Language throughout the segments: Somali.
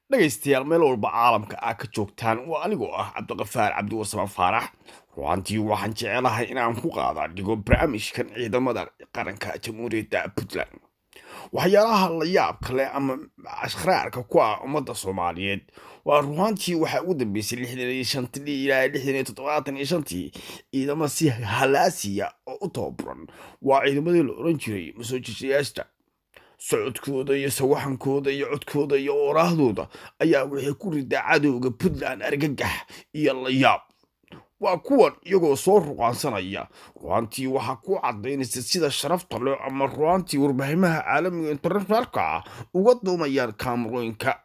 dhegaystayaal meel walba caalamka aa ka joogtaan waa anigoo ah cabdiqafaar cabdiwarsame faarax ruantii waxaan jecelahay inaan ku qaada dhigo barnaamijkan ciidamada qaranka jamhuuriyadda puntland waxyaalaha la yaab kale ama ashraarka ku ah ummadda soomaaliyeed waa ruhaantii waxaa ugu dambeysay lixdan iyo shantii ilaa lixdan iyo toddobaatan iyo shantii ciidamo si halaasiya oo u tababuran waa ciidamadii la oran jiray masoojisayaashta socodkooda iyo sawaxankooda iyo codkooda iyo ooraahdooda ayaa waxay ku ridaa cadowga puntland argagax iyo layaab waa kuwan iyagoo soo ruqaansanaya ruhaantii waxaa ku cadaynaysa sida sharafta leh ama ruhaantii warbaahimaha caalamiga internationaalka ah uga duumayaan kaamarooyinka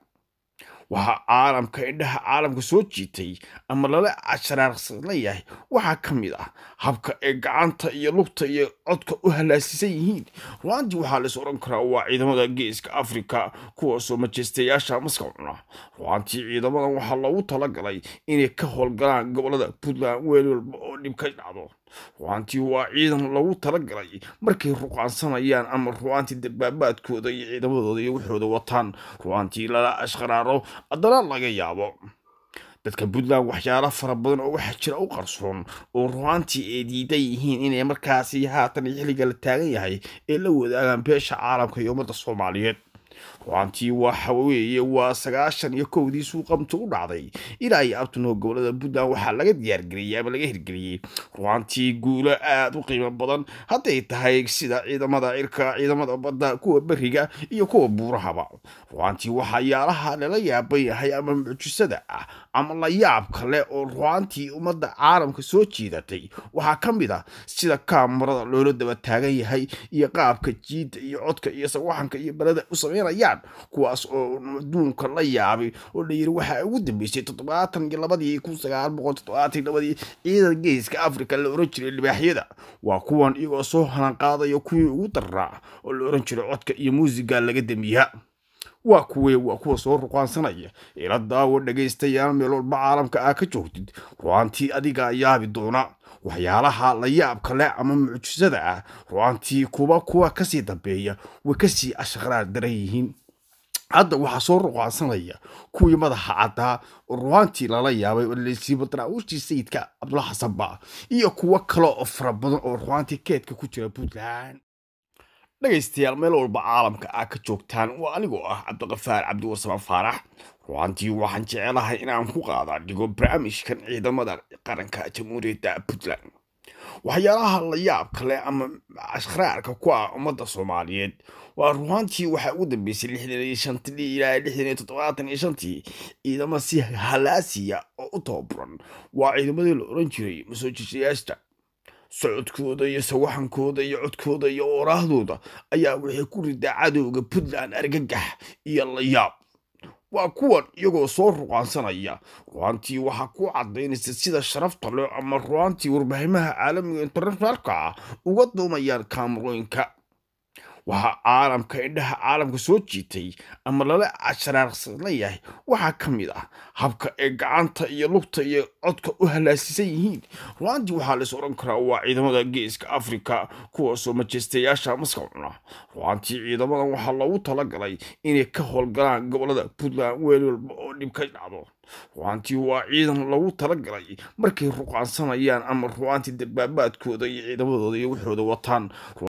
waxaa caalamka indhaha caalamka soo jiitay ama lala ashraarsan yahay waxaa ka mid ah habka ay gacanta iyo lugta iyo codka u halaasisan yihiin ruhaantii waxaa lais odhan karaa waa ciidamada geeska afrika kuwaasoo majeystayaasha maska cuna ruhaantii ciidamadan waxaa loogu talagalay inay ka howlgalaan gobolada puntland weel walba oo dhib ka dhacdo ruhaantii waa ciidan loogu talagalay markay ruqaansanayaan ama ruhaantii dabaabaadkooda iyo ciidamadooda iyo waxooda wataan ruhaantii lala ashqaraaro haddana laga yaabo dadka puntland waxyaalo fara badan oo waxaa jira u qarsoon oo ruhaantii ay diidan yihiin inay markaasi haatan xilliga la taagan yahay ee la wadaagaan beesha caalamka iyo ummadda soomaaliyeed ruhaantii waxa weeye waa sagaashan iyo kowdii suuqamta u dhacday ilaa iyo abtanoo gobolada puntland waxaa laga diyaargeliyey ama laga hirgeliyey ruhaantii guulo aada u qiimo badan hadday tahay sida ciidamada cirka ciidamada badda kuwa beriga iyo kuwa buurahaba ruhaantii waxayaalaha lala yaaban yahay ama mucjisada ah ama la yaab kale oo ruhaantii ummadda caalamka soo jiidatay waxaa ka mid ah sida kaamarada loola daba taagan yahay iyo qaabka jiidda iyo codka iyo sawaxanka iyo balada u sameynayaan kuwaas oo adduunka la yaabay oo la yiri waxaa ugu dambeysay toddobaatan iyo labadii kun sagaal boqol toddobaatan labadii ciidan geeska africa la oran jiray libaaxyada waa kuwan iyagoo soo halanqaadaya kuwii ugu daraa oo la oran jiray codka iyo muusiga laga damiya waa kuwee waa kuwa soo ruqaansanaya ila daawo dhagaystayaal meel walba caalamka aa ka joogtid ruhaantii adigaa yaabi doona waxyaalaha la yaab kale ama mucjisada ah ruhaantii kuba kuwa kasii dambeeya way kasii ashqraar daran yihiin hadda waxaa soo ruqaansanaya kuwii madaxa caddaa oo ruhaantii lala yaabay oo lasiiba daraawiishtii sayidka cabdulla xasan ba iyo kuwo kale oo fara badan oo ruhaantii keedka ku jira puntland dhegaystayaal meel walba caalamka aa ka joogtaan waa anigoo ah cabdiqafaar cabdiwarsame faarax ruhaantii waxaan jecelahay inaan ku qaada dhigo barnaamijkan ciidamada qaranka jamhuuriyadda puntland waxyaalaha la yaab kale ama ashraarka ku ah ummadda soomaaliyeed waa ruhaantii waxaa ugu dambeysay lixdan iyo shantii ilaa lixdan iyo toddobaatan iyo shantii ciidamo si halaasiya oo u tababuran waa ciidamadii la oran jiray masoojisayaashta socodkooda iyo sawaxankooda iyo codkooda iyo ooraahdooda ayaa waxay ku ridaa cadowga puntland argagax iyo layaab waa kuwan iyagoo soo ruqaansanaya ruhaantii waxaa ku cadaynaysa sida sharafta leh ama ruhaantii warbaahimaha caalamiga internationaalka ah uga duumayaan kaamarooyinka waxaa caalamka indhaha caalamka soo jiitay ama lala ashraarsan yahay waxaa ka mid ah habka ay gacanta iyo lugta iyo codka u halaasisan yihiin ruhaantii waxaa lais odhan karaa waa ciidamada geeska afrika kuwaasoo majeystayaasha maska cuna ruhaantii ciidamadan waxaa loogu talagalay inay ka howlgalaan gobolada puntland weel walba oo dhib ka dhacdo ruhaantii waa ciidan loogu talagalay markay ruqaansanayaan ama ruhaantii dabaabaadkooda iyo ciidamadooda iyo waxooda wataan